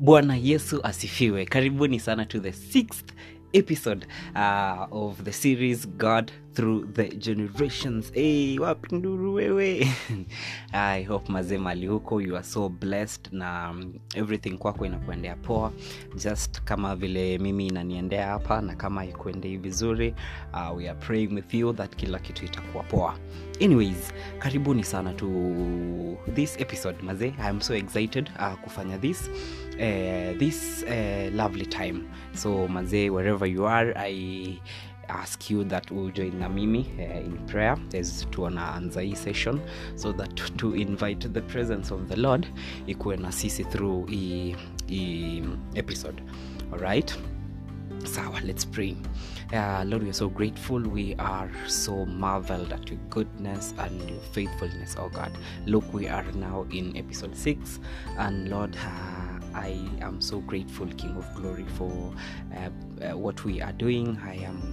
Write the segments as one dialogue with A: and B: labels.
A: bwana yesu asifiwe karibuni sana to the sixth episode uh, of the series god through the generations hey, wapi nduru wewe i hope mazee mali huko you are so blessed na um, everything kwako inakuendea poa just kama vile mimi inaniendea hapa na kama ikuendei vizuri uh, we are praying with you that kila kitu itakuwa poa anyways karibuni sana to this episode mazee i am so excited uh, kufanya this uh, this uh, lovely time so mazee wherever you are i ask you that will join na mimi uh, in prayer as tuanaanza hii session so that to invite the presence of the lord ikuwe na sisi through hii hii episode alright sawa let's pray uh, lord we are so grateful we are so marveled at your goodness and your faithfulness oh god look we are now in episode 6 and lord uh, i am so grateful king of glory for uh, uh, what we are doing i am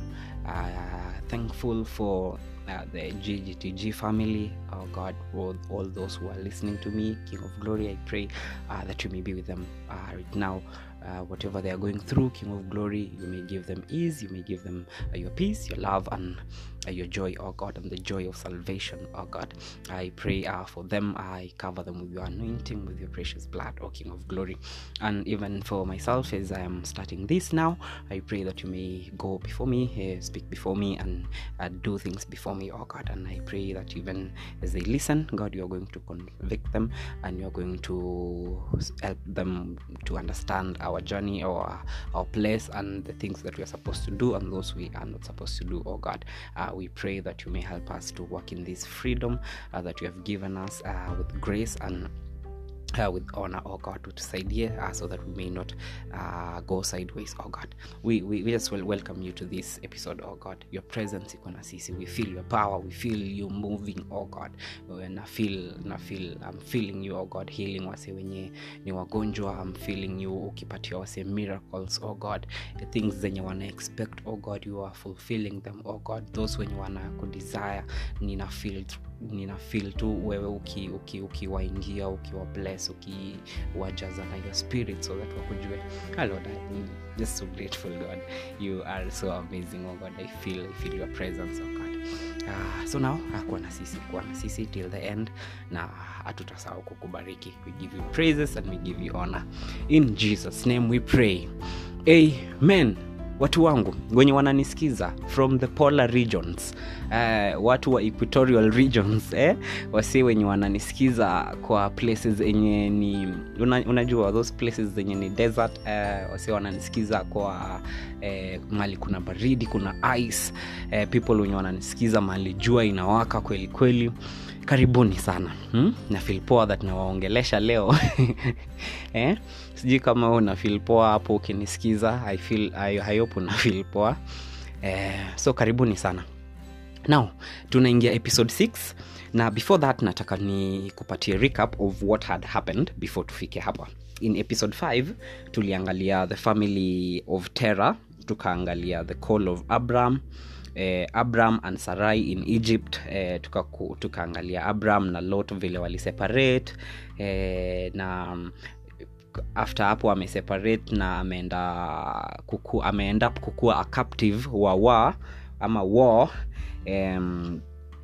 A: uh, thankful for uh, the GGTG family, oh God, all, all those who are listening to me, King of Glory, I pray uh, that you may be with them uh, right now. Uh, whatever they are going through, King of Glory, you may give them ease, you may give them uh, your peace, your love, and uh, your joy, oh God, and the joy of salvation, oh God. I pray uh, for them, I cover them with your anointing, with your precious blood, oh King of Glory. And even for myself, as I am starting this now, I pray that you may go before me, uh, speak before me, and uh, do things before me, oh God. And I pray that even as they listen, God, you are going to convict them and you are going to help them to understand our journey or our place and the things that we are supposed to do and those we are not supposed to do, oh God. Uh, we pray that you may help us to walk in this freedom uh, that you have given us uh, with grace and uh, with honor oh god tusaidie uh, so that we may not uh, go sideways oh god we, we, we just will welcome you to this episode oh god your presence iko na sisi we feel your power we feel you moving oh god na feel na feel i'm feeling you oh god healing wase wenye ni wagonjwa i'm feeling you ukipatia wase miracles oh god the things zenye wana expect oh god you are fulfilling them oh god those wenye wana kudesire nina feel nina feel tu wewe ukiwaingia uki, uki ukiwa bless ukiwajaza na your spirit so that wakujue oh lord i'm just so grateful god you are so amazing oh god i feel i feel your presence oh god uh, so now akuwa na sisi kuwa na sisi till the end na hatutasahau kukubariki we give you praises and we give you honor in jesus name we pray amen watu wangu wenye wananisikiza from the polar regions uh, watu wa equatorial regions eh? wasi wenye wananisikiza kwa places enye ni una, unajua those places zenye ni desert uh, wasi wananisikiza kwa eh, mali kuna baridi kuna ice eh, people wenye wananisikiza mali jua inawaka kweli kweli karibuni sana hmm? na feel poa that nawaongelesha leo eh? sijui kama una feel poa hapo ukinisikiza i feel I, I hope una feel poa eh, so karibuni sana now tunaingia episode 6 na before that nataka ni kupatia recap of what had happened before tufike hapa in episode 5 tuliangalia the family of terror tukaangalia the call of abraham eh, abram and sarai in egypt eh, tukaangalia tuka abram na lot vile waliseparate eh, na after hapo ameseparate na ameenda kuku, ameenda kukua a captive wa war ama war um,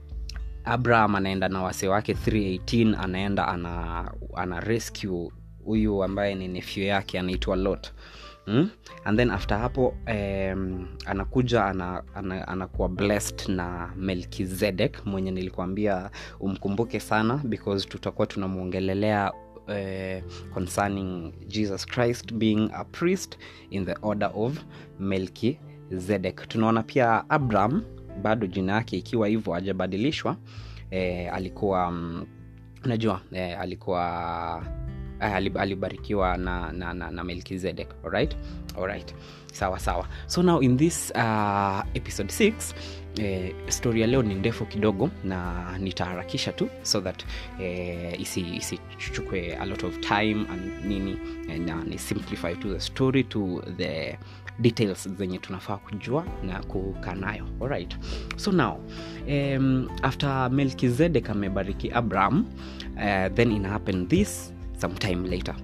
A: abraham anaenda na wase wake 318 anaenda ana, ana rescue huyu ambaye ni nefyu yake anaitwa lot mm? and then after hapo um, anakuja anakuwa ana, ana, ana blessed na melkizedek mwenye nilikuambia umkumbuke sana because tutakuwa tunamwongelelea Uh, concerning jesus christ being a priest in the order of melkizedek tunaona pia abraham bado jina yake ikiwa hivyo hajabadilishwa eh, alikuwa um, unajua eh, alikuwa alibarikiwa na, na, na, na melkizedek alright? alright sawa sawa so now in this uh, episode 6 eh, story ya leo ni ndefu kidogo na nitaharakisha tu so that eh, isichukue isi a lot of time and nini na ni simplify to the story to the details zenye tunafaa kujua na kukaa nayo alright so now um, after melkizedek amebariki abraham uh, then ina happen this sometime later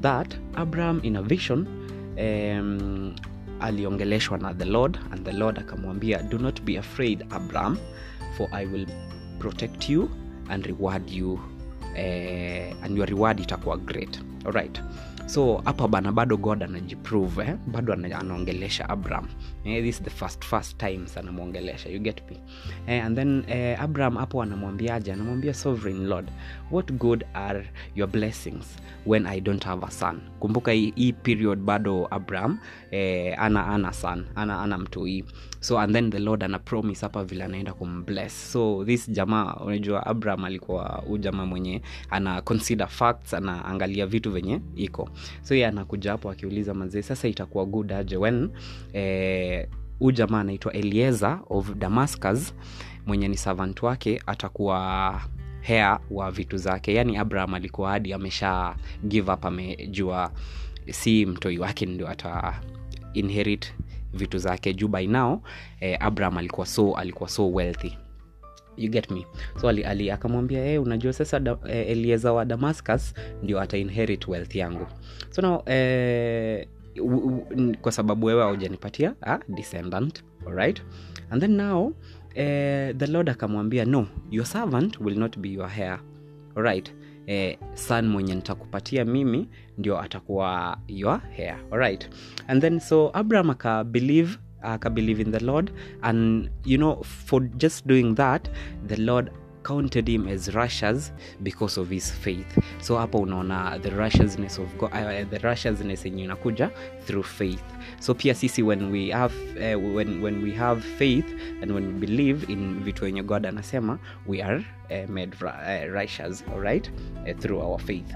A: that abraham in a vision um, aliongeleshwa na the lord and the lord akamwambia do not be afraid abraham for i will protect you and reward you eh, and your reward itakuwa great alright so hapa bana bado god anajiprove eh? bado ana- anaongelesha abraham eh, this is the first first times anamwongelesha you get me eh, and then eh, abraham hapo anamwambiaje anamwambia sovereign lord what good are your blessings when i don't have a son kumbuka hii hii period bado abraham eh, ana ana son ana, ana mtoi so and then the lord ana promise hapa vile anaenda kumbless so this jamaa unajua abraham alikuwa huu jamaa mwenye ana consider facts anaangalia vitu venye iko so ye anakuja hapo akiuliza mazee sasa itakuwa good aje when eh, huu jamaa anaitwa eliezer of damascus mwenye ni servant wake atakuwa hea wa vitu zake yaani abraham alikuwa hadi amesha give up amejua si mtoi wake ndio ata inherit vitu zake juu by now eh, abraham alikuwa so alikuwa so wealthy you get me so ali, ali akamwambia hey, unajua sasa da, eh, elieza wa damascus ndio ata inherit wealth yangu so now eh, u, u, n- kwa sababu wewe haujanipatia ah, descendant alright and then now eh, the lord akamwambia no your servant will not be your hair alright eh, son mwenye nitakupatia mimi ndio atakuwa your hair alright and then so abraham akabelieve akabelieve in the lord and you know for just doing that the lord counted him as righteous because of his faith so hapo unaona the righteousness of God, uh, the righteousness yenye inakuja through faith so pia sisi when we have uh, when, when we have faith and when we believe in vitu yenye god anasema we are uh, made ri- uh, righteous alright uh, through our faith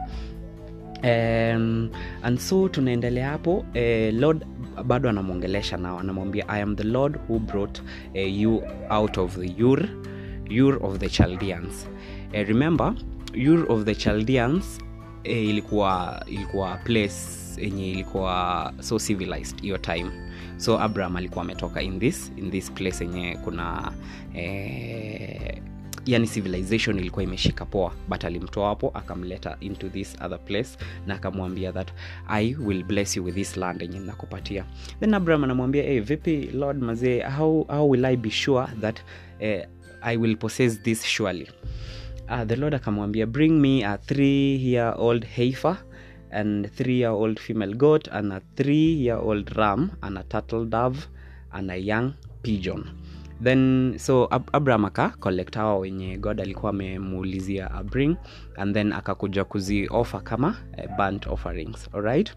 A: um, and so tunaendelea hapo eh, lord bado anamwongelesha nao anamwambia i am the lord who brought eh, you out of the ur ur of the chaldeans eh, remember ur of the chaldeans eh, ilikuwa ilikuwa place yenye ilikuwa so civilized hiyo time so abraham alikuwa ametoka in this in this place yenye kuna eh, yani civilization ilikuwa imeshika poa but alimtoa hapo akamleta into this other place na akamwambia that i will bless you with this land yenye nakupatia then abraham anamwambia hey, vipi lord mazee how, how will i be sure that eh, i will possess this surely uh, the lord akamwambia bring me a three year old heifer and three year old female goat and a three year old ram and a turtle dove and a young pigeon then so Ab- abraham aka collect hawa wenye god alikuwa amemuulizia abring and then akakuja kuzi offer kama uh, burnt offerings alright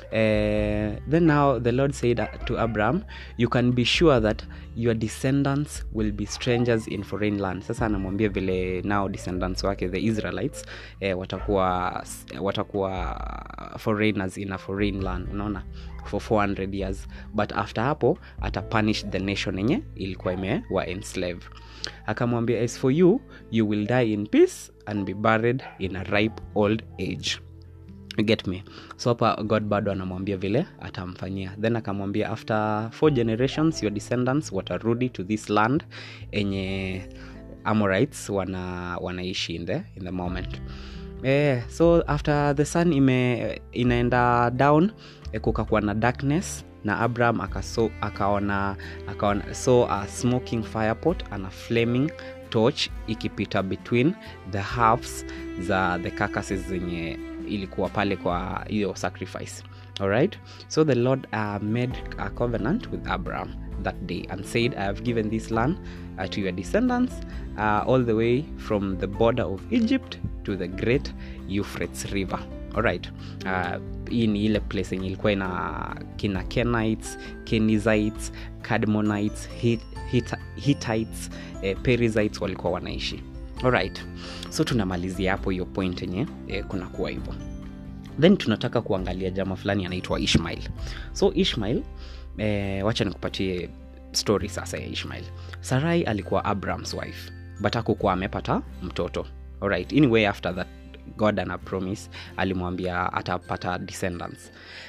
A: uh, then now the lord said uh, to abraham you can be sure that your descendants will be strangers in foreign land sasa anamwambia vile now descendants wake the israelites eh, watakuwa watakuwa foreigners in a foreign land unaona for 400 years but after hapo atapunish the nation yenye ilikuwa imewa enslave akamwambia as for you you will die in peace and be buried in a ripe old age You get me so hapa god bado anamwambia vile atamfanyia then akamwambia after four generations your descendants watarudi to this land enye amorites wana wanaishi in the, in the moment eh, so after the sun ime inaenda down eh, kukakuwa na darkness na abraham akaso, akaona akaona so a smoking firepot and a flaming torch ikipita between the halves za the carcasses zenye ilikuwa pale kwa hiyo sacrifice alright so the lord uh, made a covenant with abraham that day and said i have given this land uh, to your descendants uh, all the way from the border of egypt to the great euphrates river alright uh, hii ni ile place yenye ilikuwa ina kina kenites kenizzites cadmonites Hit- Hit- hittites eh, perizzites walikuwa wanaishi alright so tunamalizia hapo hiyo point yenye eh, kunakuwa hivyo then tunataka kuangalia jama fulani anaitwa ishmael so ishmael eh, wacha nikupatie story sasa ya ishmael sarai alikuwa abrahams wife but akukuwa amepata mtoto alright anyway after that god ana promise alimwambia atapata descendants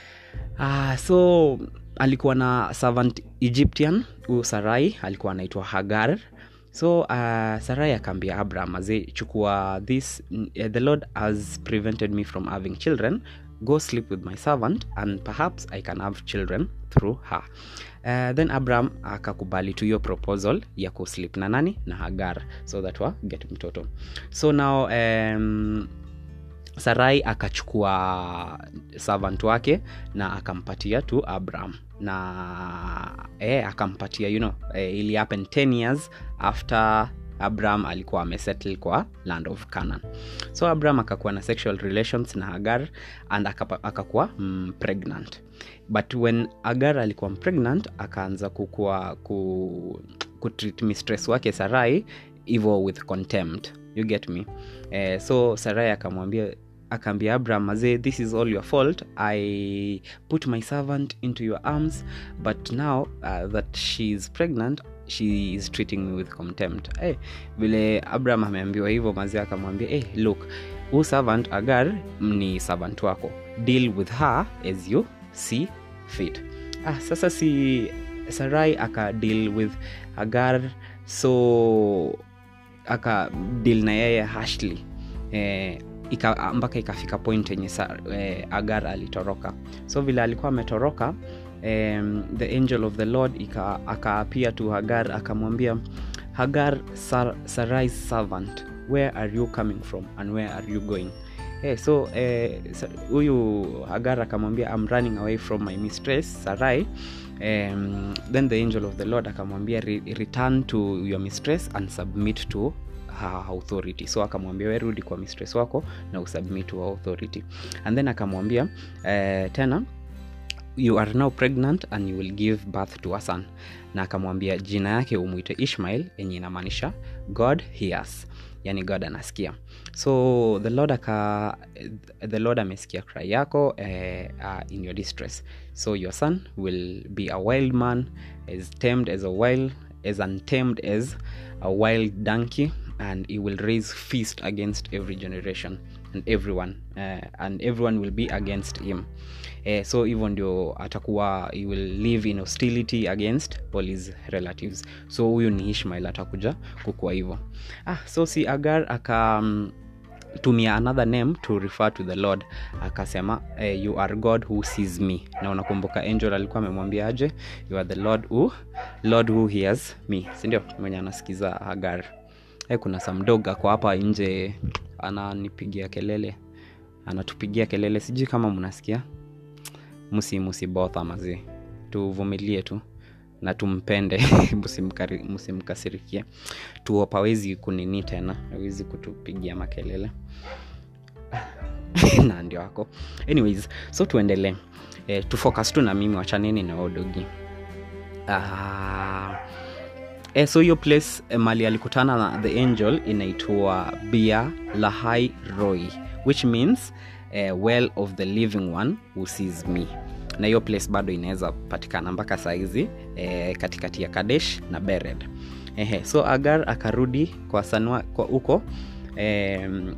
A: uh, so alikuwa na servant egyptian huyu sarai alikuwa anaitwa hagar so uh, sarai akaambia abraham aze chukua this uh, the lord has prevented me from having children go sleep with my servant and perhaps i can have children through her uh, then abraham akakubali tu hiyo proposal ya kuslip na nani na hagar so that wa get mtoto so now um, sarai akachukua servant wake na akampatia tu abraham na eh, akampatia you know, eh, ili happen 10 years after abraham alikuwa amesettle kwa land of canaan so abraham akakuwa na sexual relations na hagar and akapa- akakuwa mm, pregnant but when agar alikuwa pregnant akaanza kukua ku, kutreat mistress wake sarai hivo with contempt you get me eh, so sarai akamwambia akaambia abraham mazee this is all your fault i put my servant into your arms but now uh, that she is pregnant she is treating me with contempt hey, vile abraham ameambiwa hivyo mazee akamwambia hey, look huu servant agar ni servant wako deal with her as you see fit ah, sasa si sarai aka deal with agar so aka deal na yeye hashly eh, ika, mpaka ikafika point yenye sa- eh, agar alitoroka so vile alikuwa ametoroka um, the angel of the lord ika- akaapia tu hagar akamwambia hagar Sar, sarais servant where are you coming from and where are you going Hey, so eh, sa- huyu hagar akamwambia I'm running away from my mistress sarai um, then the angel of the lord akamwambia "Re- return to your mistress and submit to her authority so akamwambia we rudi kwa mistress wako na usubmit to her authority and then akamwambia eh, tena you are now pregnant and you will give birth to a son na akamwambia jina yake umwite ishmael yenye inamaanisha god hears yani god anasikia so the lord aka the lord amesikia cry yako eh, uh, in your distress so your son will be a wild man as tamed as a wild as untamed as a wild donkey and he will raise feast against every generation and everyone uh, and everyone will be against him eh, so hivyo ndio atakuwa he will live in hostility against all his relatives so huyu ni ishmael atakuja kukuwa hivyo ah, so si agar aka um, tumia another name to refer to the lord akasema eh, you are god who sees me na unakumbuka angel alikuwa amemwambia aje you are the lord who, lord who hears me sindio mwenye anasikiza hagar eh, kuna samdog ako hapa nje ananipigia kelele anatupigia kelele sijui kama mnasikia msi msibotha mazi tuvumilie tu na tumpende msimkari- msimkasirikie tuop awezi kunini tena awezi kutupigia makelele na ndio wako anyways so tuendelee eh, tufocus tu na mimi wachaneni na odogi uh, eh, so hiyo place eh, mali alikutana na the angel inaitwa bia lahai roy which means eh, well of the living one who sees me na hiyo place bado inaweza patikana mpaka saizi eh, katikati ya kadesh na bered Ehe, so agar akarudi kwa sanwa kwa huko em,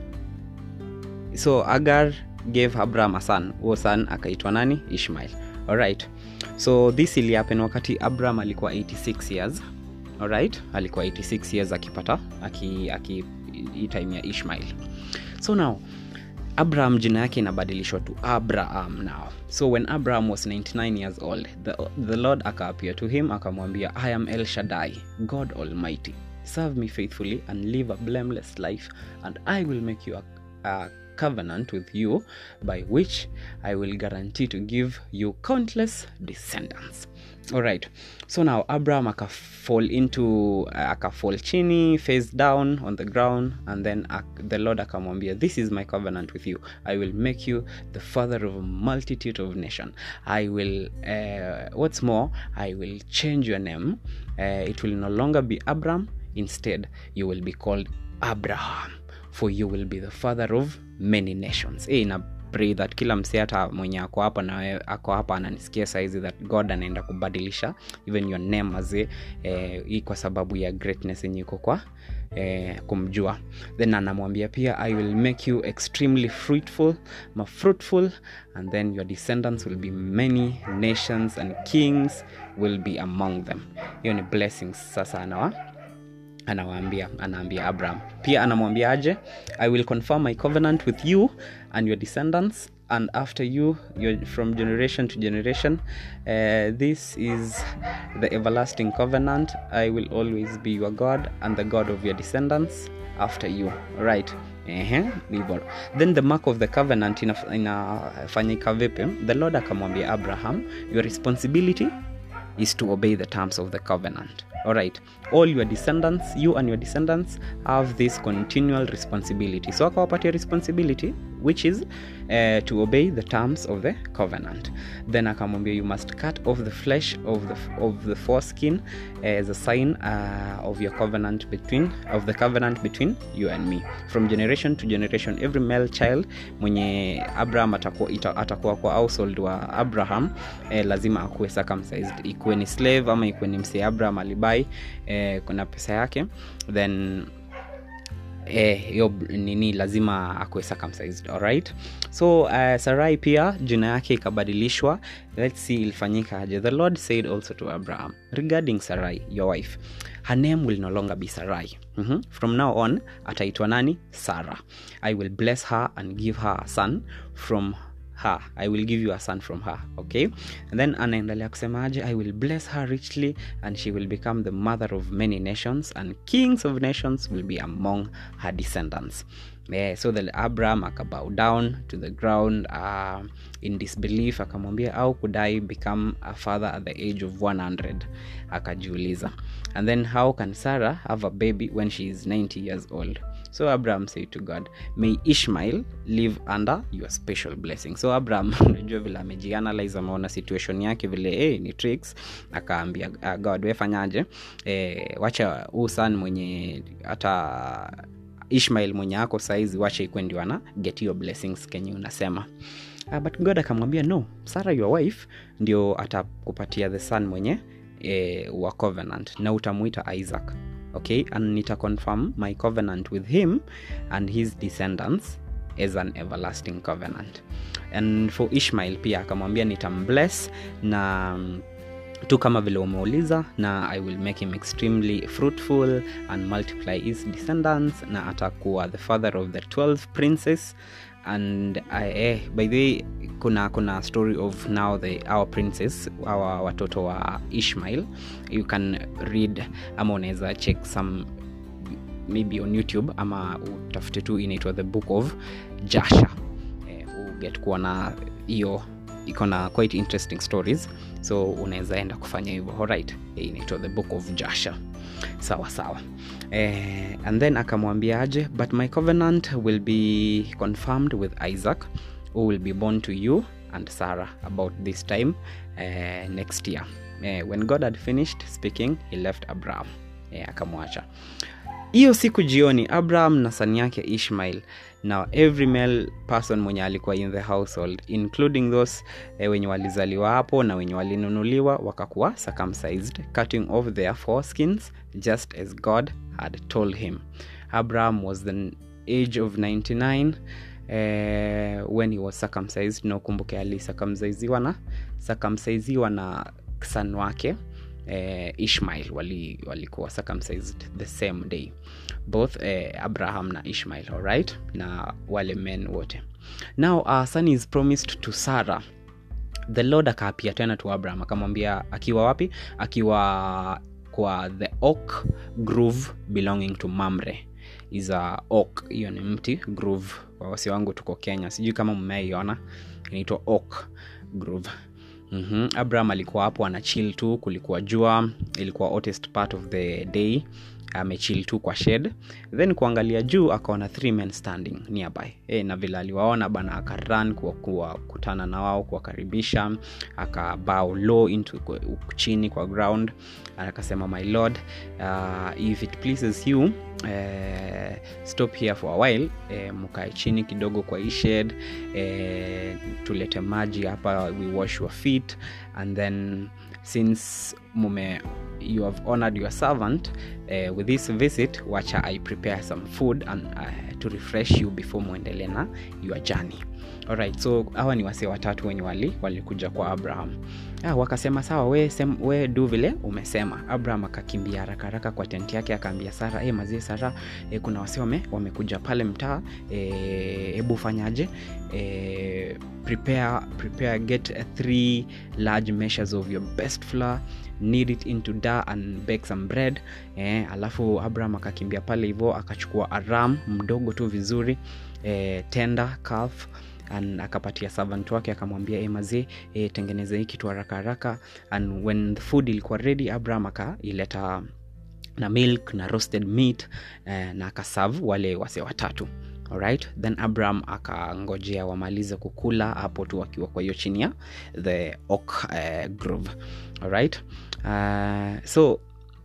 A: so agar gave abraham a son huo son akaitwa nani ishmael alright so this ilihappen wakati abraham alikuwa 86 years alright alikuwa 86 years akipata aki, aki hii time ya ishmael so now abraham jina yake inabadilishwa to abraham now so when abraham was 99 years old the, the lord akaapia to him akamwambia i am el shaddai god almighty serve me faithfully and live a blameless life and i will make you a, a covenant with you by which i will guarantee to give you countless descendants alright so now abraham akafall into uh, akafall chini face down on the ground and then ak- the lord akamwambia this is my covenant with you i will make you the father of a multitude of nation i will uh, what's more i will change your name uh, it will no longer be abram instead you will be called abraham for you will be the father of many nations hey, na pray that kila msee hata mwenye ako hapa na wewe- ako hapa ananisikia saizi that god anaenda kubadilisha even your name azee eh, hii kwa sababu ya greatness yenye iko kwa eh, kumjua then anamwambia pia i will make you extremely fruitful ma fruitful and then your descendants will be many nations and kings will be among them hiyo ni blessings sasa anawa anawaambia anaambia abraham pia anamwambia aje i will confirm my covenant with you and your descendants and after you you're from generation to generation uh, this is the everlasting covenant i will always be your god and the god of your descendants after you right Ehe, hivyo then the mark of the covenant inaf- inafanyika vipi the lord akamwambia abraham your responsibility is to obey the terms of the covenant all right all your descendants you and your descendants have this continual responsibility so akawapatia responsibility which is uh, to obey the terms of the covenant then akamwambia you must cut off the flesh of the, of the foreskin as a sign uh, of your covenant between of the covenant between you and me from generation to generation every male child mwenye abraham atakuwa, ita, atakuwa kwa household wa abraham eh, lazima akuwe circumcised ikuwe ni slave ama ikuwe ni msee abraham alibai eh, kuna pesa yake then hiyo eh, nini lazima akuwe circumcised alright so uh, sarai pia jina yake ikabadilishwa let's see ilifanyika aje the lord said also to abraham regarding sarai your wife her name will no longer be sarai mm-hmm. from now on ataitwa nani sarah i will bless her and give her a son from her i will give you a son from her okay and then anaendelea kusemaje i will bless her richly and she will become the mother of many nations and kings of nations will be among her descendants Yeah, so the abraham akabow down to the ground uh, in disbelief akamwambia au could i become a father at the age of 100 akajiuliza and then how can sarah have a baby when she is 90 years old so abraham said to god may ishmael live under your special blessing so abraham unajua vile amejianalyze ameona situation yake vile hey, ni tricks akaambia uh, god wefanyaje eh, wacha huu san mwenye hata ishmael mwenye ako saizi wacha ikwe ndio ana get your blessings kenye unasema uh, but god akamwambia no sarah your wife ndio atakupatia the son mwenye eh, wa covenant na utamuita isaac okay and nita confirm my covenant with him and his descendants as an everlasting covenant and for ishmael pia akamwambia nitambless na tu kama vile umeuliza na i will make him extremely fruitful and multiply his descendants na atakuwa the father of the 12 princes and I, eh, by the way kuna kuna story of now the our princess our watoto wa ishmael you can read ama unaweza check some maybe on youtube ama utafute tu inaitwa the book of jasha eh, uget kuona hiyo iko na quite interesting stories so unaweza enda kufanya hivyo alright eh, inaitwa the book of jasha sawa sawa eh, and then akamwambia aje but my covenant will be confirmed with isaac who will be born to you and sarah about this time eh, next year eh, when god had finished speaking he left abraham eh, akamwacha hiyo siku jioni abraham na sani yake ishmael now every male person mwenye alikuwa in the household including those eh, wenye walizaliwa hapo na wenye walinunuliwa wakakuwa circumcised cutting off their foreskins just as god had told him abraham was the age of 99 eh, when he was circumcised na ukumbuke alisircumcisiwa na circumcisiwa na san wake eh, ishmael walikuwa wali circumcised the same day both eh, abraham na ishmael alright na wale men wote now our son is promised to sarah the lord akaapia tena to abraham akamwambia akiwa wapi akiwa kwa the oak groove belonging to mamre is a oak hiyo ni mti groove wawasi wangu tuko kenya sijui kama mmeiona inaitwa oak groove mm-hmm. abraham alikuwa hapo ana chill tu kulikuwa jua ilikuwa hottest part of the day amechill tu kwa shed then kuangalia juu akaona three men standing nearby e, na vile aliwaona bana akaran kuwakutana na wao kuwakaribisha akabao low into chini kwa ground akasema my lord uh, if it pleases you uh, stop here for a while uh, mkae chini kidogo kwa hii shed uh, tulete maji hapa we wash your feet and then since mume you have honored your servant uh, with this visit wacha i prepare some food and uh, to refresh you before muendele na your journey alright so hawa ni wasee watatu wenye wali walikuja kwa abraham ah, wakasema sawa we, sem, we du vile umesema abraham akakimbia haraka haraka kwa tenti yake akaambia sara hey, mazie sara e, kuna wase wame, wamekuja pale mtaa hebu e, fanyaje e, prepare, prepare get uh, three large measures of your best flour knead it into da and bake some bread eh, alafu abraham akakimbia pale hivyo akachukua aram mdogo tu vizuri eh, tender calf and akapatia servant wake akamwambia e mazee e, tengeneze hii kitu haraka haraka and when the food ilikuwa ready abraham akaileta na milk na roasted meat eh, na akasav wale wase watatu alright then abraham akangojea wamalize kukula hapo tu wakiwa kwa hiyo chini ya the oak uh, grove alright uh, so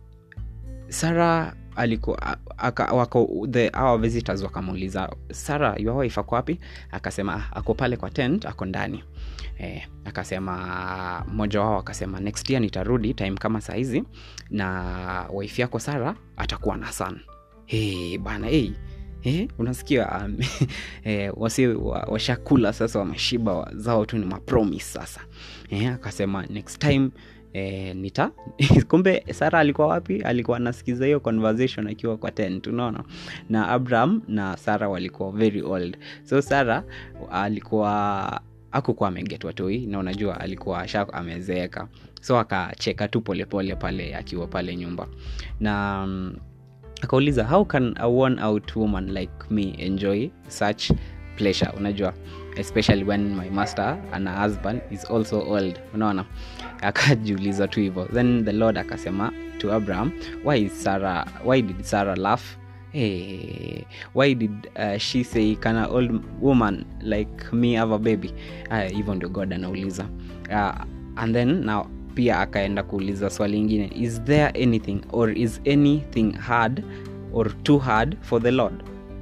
A: sara alikuwa wako the our visitors wakamuuliza sara your wife ako wapi akasema "Ah, ako pale kwa tent ako ndani eh, akasema mmoja wao akasema next year nitarudi time kama sahizi na wife yako sara atakuwa na son hey, bana hey. Eh, unasikia um, eh, wasi wa- washakula sasa wameshiba wa- zao tu ni mapromis sasa eh, akasema next time eh, nita kumbe sara alikuwa wapi alikuwa anasikiza hiyo conversation akiwa kwa tent unaona na abraham na sara walikuwa very old so sara alikuwa akukuwa amegetwa toi na unajua alikuwa sha amezeeka so akacheka tu polepole pale akiwa pale nyumba na mm, akauliza how can a worn out woman like me enjoy such pleasure unajua especially when my master and her husband is also old unaona akajiuliza tu hivyo then the lord akasema to abraham why is sarah why did sarah laugh Hey, why did uh, she say can a old woman like me have a baby Aya, hivyo ndio god anauliza uh, and then now pia akaenda kuuliza swali ingine is there anything or is anything hard or too hard for the lord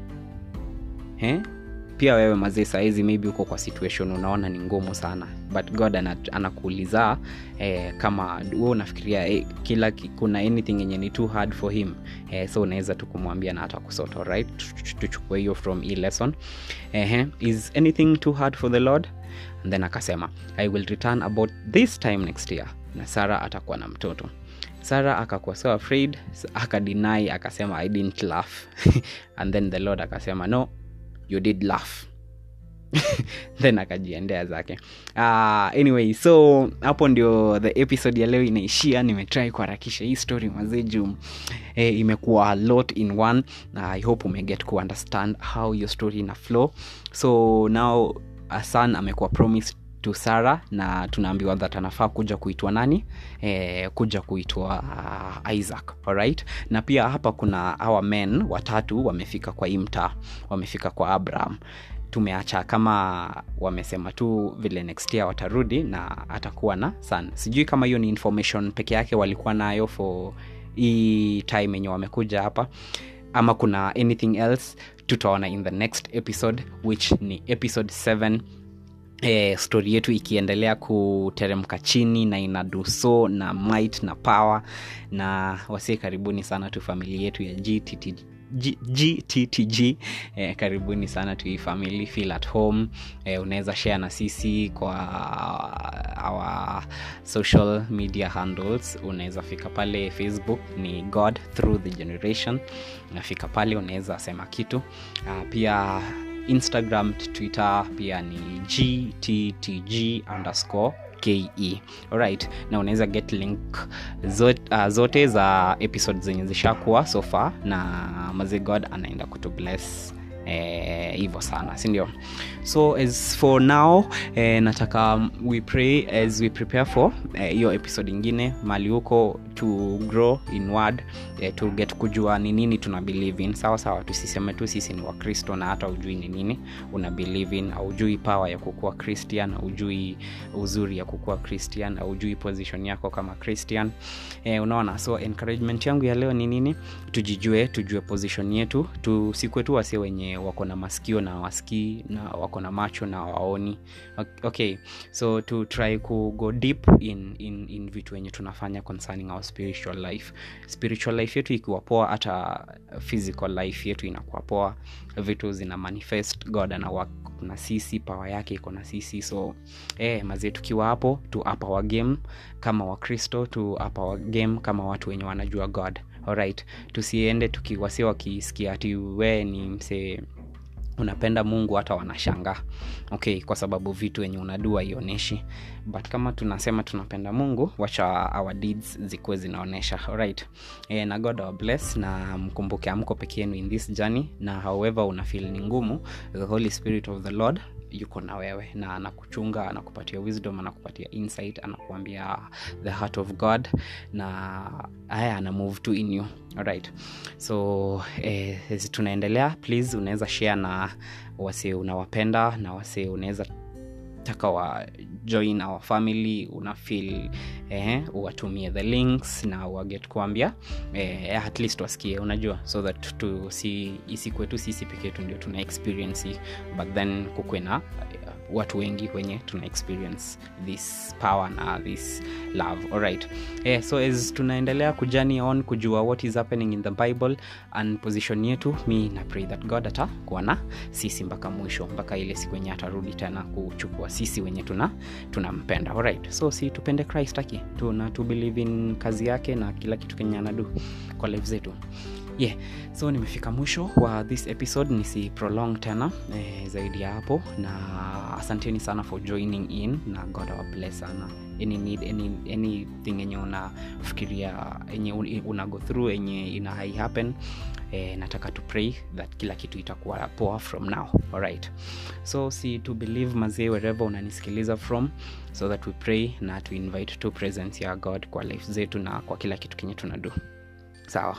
A: eh? pia wewe mazee sahizi maybe uko kwa situation unaona ni ngumu sana but god ana- anakuuliza eh, kama we unafikiria eh, kila ki- kuna anything yenye ni too hard for him eh, so unaweza tu kumwambia na hata kusota right tuchukue hiyo from hii lesson eh, is anything too hard for the lord and then akasema i will return about this time next year na sara atakuwa na mtoto sara akakuwa so afraid s- akadeny akasema i didn't laugh and then the lord akasema no you did laugh then akajiendea zake uh, anyway so hapo ndio the episode ya leo inaishia nimetrai kuharakisha hii story mazee juu eh, imekuwa a lot in one na i hope umeget ku understand how your story ina flow so now a son amekuwa promised to sara na tunaambiwa that anafaa kuja kuitwa nani eh, kuja kuitwa uh, isaac alright na pia hapa kuna our men watatu wamefika kwa hii mtaa wamefika kwa abraham tumeacha kama wamesema tu vile next year watarudi na atakuwa na son sijui kama hiyo ni information peke yake walikuwa nayo for hii time yenye wamekuja hapa ama kuna anything else tutaona in the next episode which ni episode 7 eh, stori yetu ikiendelea kuteremka chini na ina duso na might na power na wasie karibuni sana tu familia yetu ya GTT G- gttg eh, karibuni sana tu hii family feel at home eh, unaweza share na sisi kwa our social media handles unaweza fika pale facebook ni god through the generation unafika pale unaweza sema kitu uh, pia instagram twitter pia ni gttg underscore ke alright na unaweza get link zote, uh, zote za episode zenye zishakuwa so far na mazi god anaenda kutu bless hivyo eh, sana sindio so as for now eh, nataka we pray as we prepare for hiyo eh, hiyo episode ingine mali huko to grow in word eh, to get kujua ni nini tuna believe in sawa sawa tusiseme tu sisi ni wakristo na hata ujui ni nini una believe in aujui power ya kukuwa christian aujui uzuri ya kukuwa christian aujui position yako kama christian eh, unaona so encouragement yangu ya leo ni nini tujijue tujue position yetu tusikwe tu wasie wenye wako na masikio na wasikii na wako na macho na waoni okay so to try ku go deep in, in, in vitu wenye tunafanya concerning our spiritual life spiritual life yetu ikiwa poa hata physical life yetu inakuwa poa vitu zina manifest god ana work na sisi pawa yake iko na sisi so eh, mazie tukiwa hapo tu apa wa game kama wakristo tu apa wa game kama watu wenye wanajua god alright tusiende tukiwasia wakisikia ati wee ni msee unapenda mungu hata wanashanga okay kwa sababu vitu wenye unadua ionyeshi but kama tunasema tunapenda mungu wacha our deeds zikuwe zinaonyesha alright e, na god our bless na mkumbuke amko peke yenu in this journey na however una feel ni ngumu the holy spirit of the lord yuko na wewe na anakuchunga anakupatia wisdom anakupatia insight anakuambia the heart of god na haya ana move to in you alright so eh, tunaendelea please unaweza share na wase unawapenda na wase unaweza taka wa join our family una feel eh, uwatumie the links na waget kuambia eh, at least wasikie unajua so that tu si isikwetu sisi peke yetu ndio tuna experience hii, but then kukwe na uh, watu wengi wenye tuna experience this power na this love alright eh, so as tunaendelea kujani on kujua what is happening in the bible and position yetu mi na pray that god atakuwa na sisi mpaka mwisho mpaka ile siku wenye atarudi tena kuchukua sisi wenye tuna tunampenda alright so si tupende christ aki tuna tu believe in kazi yake na kila kitu kenye anadu kwa life zetu yeah so nimefika mwisho wa this episode nisi prolong tena eh, zaidi ya hapo na asanteni sana for joining in na god our bless sana any need any, anything enye unafikiria enye una go through enye ina hai happen eh, nataka to pray that kila kitu itakuwa poa from now alright so si to believe mazee wherever unanisikiliza from so that we pray na to invite to presence ya god kwa life zetu na kwa kila kitu kenye tunadu sawa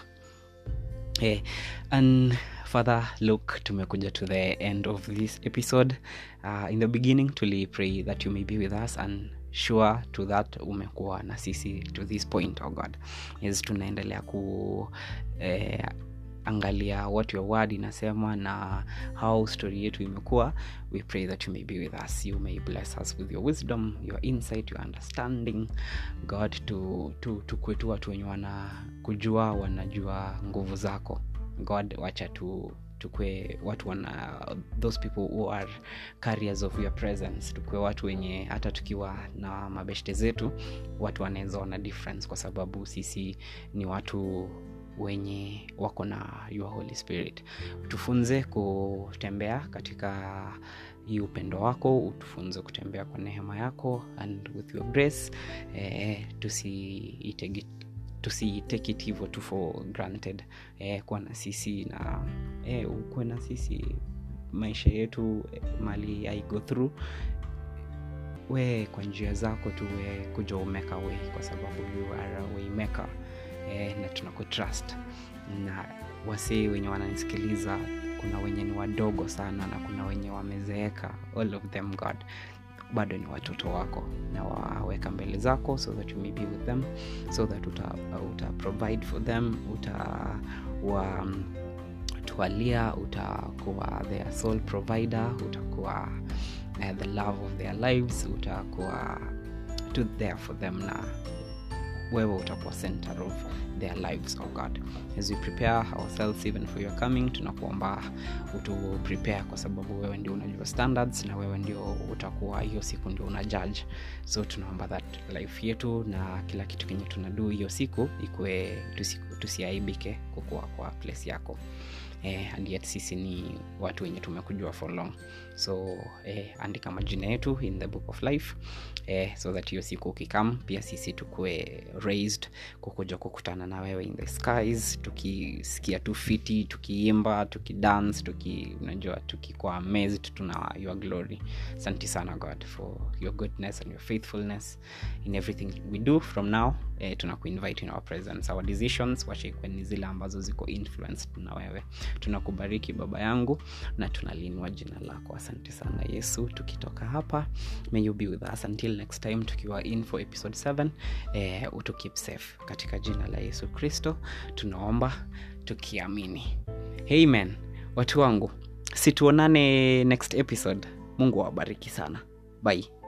A: hey, and father look tumekuja to the end of this episode uh, in the beginning tuli pray that you may be with us and sure to that umekuwa na sisi to this point oh god yes tunaendelea ku eh, angalia what your word inasema na how story yetu imekuwa we pray that you may be with us you may bless us with your wisdom your insight your understanding god to, to, to kwetu watu wenye wana kujua wanajua nguvu zako god wacha tu tukwe watu wana those people who are carriers of your presence tukwe watu wenye hata tukiwa na mabeshte zetu watu wanaweza ona difference kwa sababu sisi ni watu wenye wako na your holy spirit tufunze kutembea katika hii upendo wako utufunze kutembea kwa neema yako and with your grace eh, tusiitege tusitake it hivyo tu for granted eh, kuwa na sisi na eh, ukuwe na sisi maisha yetu eh, mali i go through we kwa njia zako tu we kuja umeka way kwa sababu you are a waymaker eh, na tunakutrust na wasee wenye wananisikiliza kuna wenye ni wadogo sana na kuna wenye wamezeeka all of them god bado ni watoto wako na waweka mbele zako so that you may be with them so that uta, uta provide for them uta wa, twalia utakuwa their soul provider utakuwa uh, the love of their lives utakuwa to there for them na wewe utakuwa center of their lives oh god as we prepare ourselves even for your coming tunakuomba utu prepare kwa sababu wewe ndio unajua standards na wewe ndio utakuwa hiyo siku ndio una judge so tunaomba that life yetu na kila kitu kenye tunadu hiyo siku ikuwe tusi, tusiaibike kukuwa kwa place yako eh, and yet sisi ni watu wenye tumekujua for long so eh, andika majina yetu in the book of life eh, so that hiyo siku ukikam pia sisi tukue raised kukuja kukutana na wewe in the skies tukisikia tu fiti tukiimba tukidance tuki unajua tukikuwa amazed tuna your glory asante sana god for your goodness and your faithfulness in everything we do from now eh, tunakuinvite in our presence our decisions washikwe ni zile ambazo ziko influenced na wewe tunakubariki baba yangu na tunalinua jina lako asante sana yesu tukitoka hapa may you be with us until next time tukiwa in for episode 7 eh, utu keep safe katika jina la yesu kristo tunaomba tukiamini amen watu wangu situonane next episode mungu awabariki sana bye